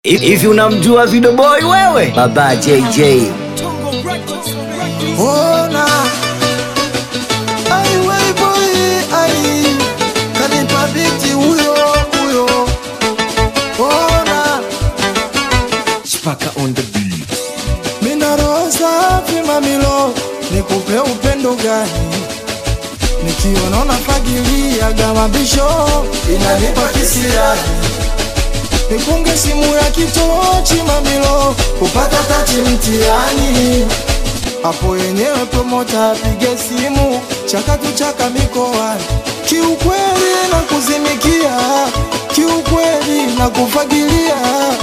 Hivi unamjua Video Boy wewe? Baba JJ. Ona ai wai boy ai kanipa biti huyo huyo ona Spaka on the beat. mina roho safi mamilo nikupe upendo gani nikiona unafagilia gamabisho inanipa kisirani nikunge simu ya kitochi mamilo kupata tachi mtiani hapo yenyewe promota apige simu chakatu chaka mikoani kiukweli na kuzimikia kiukweli na kufagilia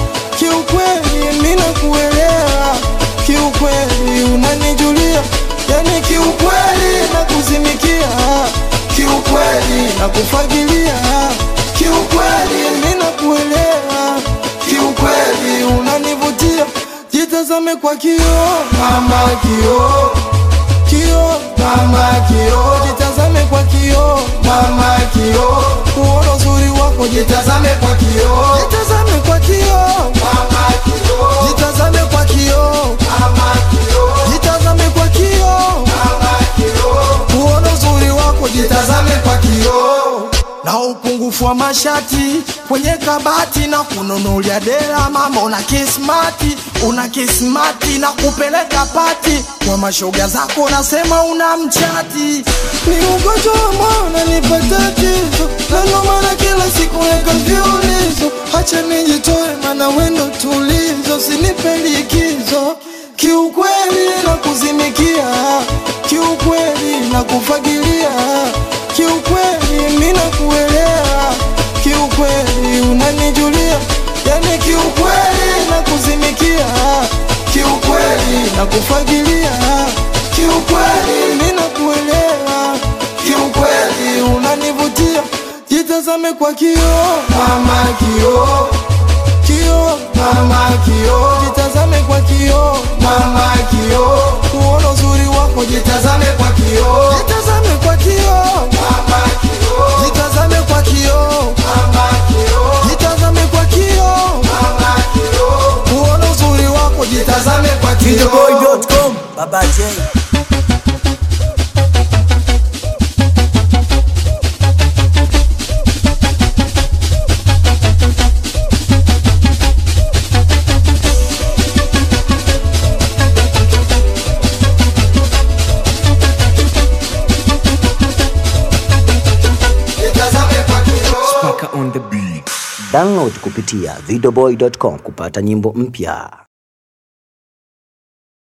kiukweli mina kuelewa kiukweli unanijulia yani kiukweli na kuzimikia kiukweli na kufagilia kiukweli mina kuelewa kiukweli unanivutia jitazame kwa kio mama kio kio mama kio jitazame kwa kio mama kio kuona uzuri wako jitazame kwa kio jitazame kwa kio mama kio jitazame kwa kio mama kio jitazame kwa kio mama kio kuona uzuri wako jitazame kwa kio na upungufu wa mashati kwenye kabati na kununulia dela mama una kismati una kismati na kupeleka pati kwa mashoga zako nasema una mchati ni ugonjwa wa mwana nipa tatizo na ndo maana kila siku weka viulizo hacha nijitoe mana wendo tulizo sinipe likizo kiukweli na kuzimikia kiukweli na kufagilia kiukweli mina kuelewa kiukweli unanijulia yani kiukweli na kuzimikia kiukweli na kufagilia kiukweli mina kuelewa kiukweli unanivutia jitazame kwa kio mama kio kio mama kio jitazame kwa kio mama kio kuona uzuri wako jitazame kwa kio jitazame kwa kio mama kio jitazame kwa kio mama kio jitazame kwa kio mama kio kuona uzuri wako jitazame kwa kio Videoboy.com. Baba J. jitazame kwa kio Spaka on the beat. Download kupitia videoboy.com kupata nyimbo mpya.